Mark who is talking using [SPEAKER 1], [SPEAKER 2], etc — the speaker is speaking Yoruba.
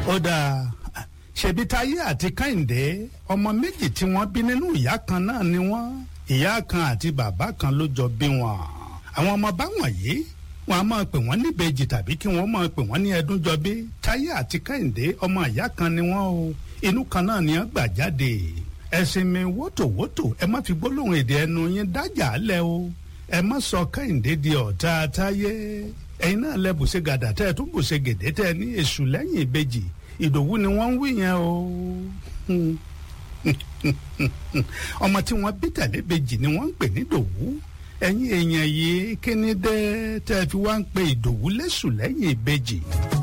[SPEAKER 1] ó dáa ṣebí táyé àti kẹ́hìndé ọmọ méjì tí wọ́n bí nínú ìyá kan náà ni wọ́n ìyá kan àti bàbá kan ló jọ bí wọn àwọn ọmọ báwọn yìí wọn a máa pè wọ́n níbejì tàbí kí wọ́n máa pè wọ́n ní ẹdúnjọbí táyé àti kẹ́hìndé ọmọ ìyá kan ni wọ́n o inú kan náà ni wọ́n gbà jáde ẹ̀sìn mi wótòwótò ẹ má fi gbólóhùn èdè ẹnu yín dájà lẹ̀ o ẹ má sọ kẹ́hìndé di ọ̀tá táyé ẹ̀yin náà lẹ bùṣe gàdà tẹ́ ẹ tún bùṣe gèdè tẹ́ ẹ ní èṣù lẹ́yìn ìbejì ìdòwú ni wọ́n ń wí yẹn o ọmọ tí wọ́n bí tẹ̀lé bejì ni wọ́n ń pè ní dòwú ẹ̀yin èèyàn yìí kí ni dé tẹ́ ẹ fi wá ń pe ìdòwú lẹ́sù lẹ́yìn ìbejì.